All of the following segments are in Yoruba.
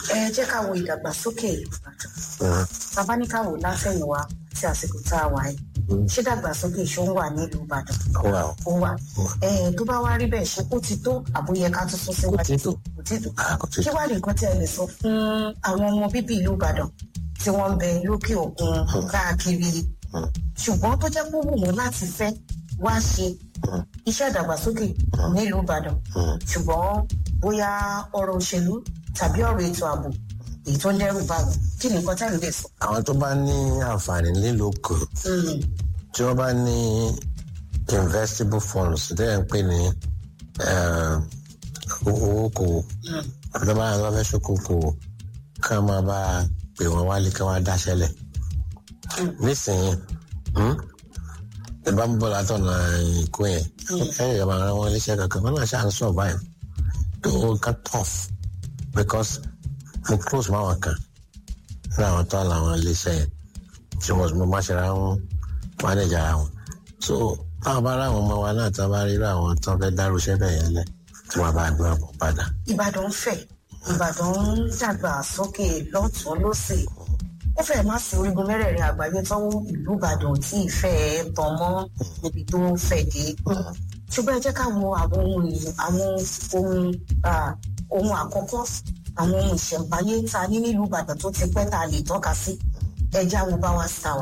ẹ jẹ́ ká wo ìdàgbàsókè ìbàdàn bàbá ní ká wò látẹ̀yìnwá sí àsìkò tá a wà yìí ṣé dàgbàsókè ṣó ń wà nílùú ìbàdàn wà ó. ó wà ẹ tó bá wá rí bẹ́ẹ̀ ṣe ó ti tó àbóyẹ ká tún sún síwájú Kò tí tó. kò tí tó Ah, kò tí kí tó. wàá nìkan tí ẹ lè sọ fún àwọn ọmọ bíbí ìlú ìbàdàn tí wọ́n ń bẹ lókè òkun káàkiri ṣùgbọ́n tó jẹ́ pé ó wù wọ́n láti fẹ́ wá ṣe iṣẹ́ ìdàgbàsókè nílùú ìbàdàn ṣùgbọ́n bóyá ọ̀rọ̀ òṣèlú tàbí ọ̀rọ̀ ètò ààbò èyí tó ń dẹ́rù bá wọn kí ni nǹkan tẹ́lẹ̀ lè sọ. àwọn tó bá ní àǹfààní lílo kù Mm, tí wọ́n bá ní investable funds tẹ́ ń pè ní eh, owó kò mm, àbí tó bá yàn lọ́fẹ́ ṣokòkò ká máa bá a pè wọ́n wálé ká wọ́n dáṣẹ́lẹ̀ nísìnyí hmm, ẹ bá ń bọ̀ látọ̀nà ìkó yẹn ẹ̀yìn ìjọba ara wọn iléeṣẹ́ kankan wọn náà ṣáà ń survive tó ká tough because mo close máwọn kan ní àwọn tó làwọn iléeṣẹ́ yẹn tí wọ́n mo má ṣe ra wọn manage ara wọn so táwọn bá ráwọn ọmọ wa náà tá a bá rí àwọn tó fẹ́ dárú iṣẹ́ bẹ́ẹ̀ yẹn lẹ̀ tí wọ́n bá gbé wọn padà. ìbàdàn ń fẹ̀ ìbàdàn ń dàgbà sókè lọ́tún lọ́sẹ̀ ó fẹ́ má sí orígun mẹ́rẹ̀ẹ̀rin àgbáyé tọ́wọ́ ìlú ìbàdàn tí ìfẹ́ tàn mọ́ níbi tó fẹ̀ dé ṣùgbọ́n ẹ jẹ́ ká wo àwọn ohun èlò àwọn ohun ah, ohun àkọ́kọ́ àwọn ohun ìṣẹ̀ǹbáyé ta ní nílùú ìbàdàn tó ti pẹ́ tá a lè tọ́ka sí ẹja wo bá wa sáwà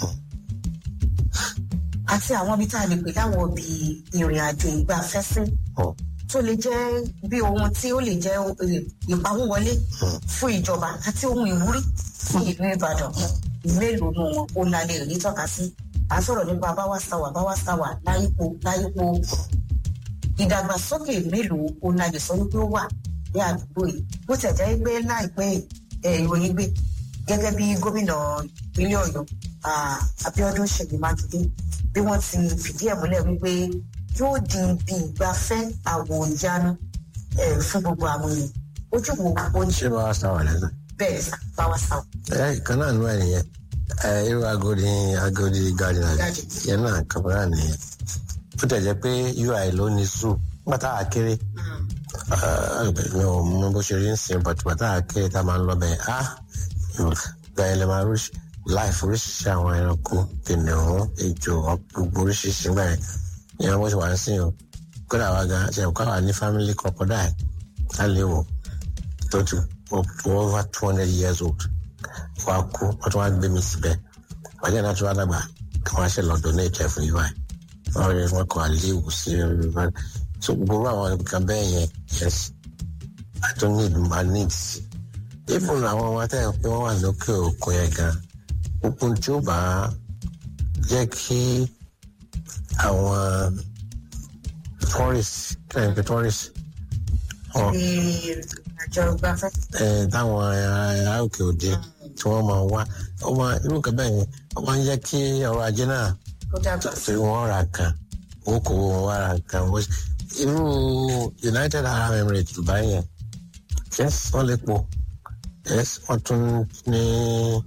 àti àwọn ibi tá a lè pè láwọn ibi ìrìn àjò ìgbafẹ́ sí Oh. tó lè jẹ́ bí ohun tí ó lè jẹ́ eh, ìpawówọlé fún ìjọba àti ohun ìwúrí fún ìlú ìbàdàn mélòó nù wọn ó la lè rí tọ́ka sí à ń sọ̀rọ̀ nípa báwa sáwà báwa sáwà láyípo láyípo ìdàgbàsókè mélòó ó la lè sọ wípé ó wà ní àdúgbò yìí bó tẹ̀ jẹ́ pé láìpẹ́ ẹ̀ ìròyìn gbé gẹ́gẹ́ bí gómìnà ìpínlẹ̀ ọ̀yọ́ ah, abiodun ṣèyí mákindé bí wọ́n ti fìdí ẹ̀ múlẹ̀ wípé yóò di ibi ìgbafẹ́ àwòjánu eh, fún gbogbo àwọn èèyàn ojú wo ó ń ṣe ṣé bá wa sáwà lẹ́sẹ̀. bẹ́ẹ̀ sá báwa sáwà. ẹ kan náà nú ẹ nìyẹn ẹ irú agodi agodi garden àti Garden. yẹn náà kàbọ̀rà nìyẹn ó tẹ̀ jẹ́ pé ui ló ní zoo pátá àkéré mi ò mọ bó ṣe rí ń sìn but pátá àkéré tá a máa ń lọ bẹ́ẹ̀ ah gba ilẹ̀ máa rí láìfò oríṣiríṣi àwọn ẹranko kìnìún ejò gbogbo oríṣiríṣi gbà yẹn ìyẹn bó ṣe wà ń sìn o kódà wa gan ṣe kó àwa ní family crocodile á lè wò tó ti over two hundred years old wa kú wọ́n tún wá gbé mi síbẹ̀ wájú náà tún wá dàgbà kí wọ́n á ṣe lọ donate ẹ̀ fún ui wọ́n rí wọn kọ́ àléwù sí ẹ̀ so gbogbo àwọn nǹkan bẹ́ẹ̀ yẹn yes i don't need my needs even àwọn ọmọ tẹ́ ẹ̀ pé wọ́n wà lókè òkun yẹn gan gbogbo tí ó bá jẹ́ kí àwọn tourist kí ẹ̀ ń pè tourist wọn àjọ ìgbafẹ́. ẹ táwọn ará òkè òde tí wọ́n máa wá ọmọ irú nǹkan bẹ́ẹ̀ yẹn ó máa ń jẹ́ kí ọrọ̀ ajé náà ó dàgbà sí. tí wọ́n ra kan owó kò wọ́n wá ra kan wọ́n- irú united arab emirates dubai yẹn yes wọ́n lè po yes wọ́n tún ní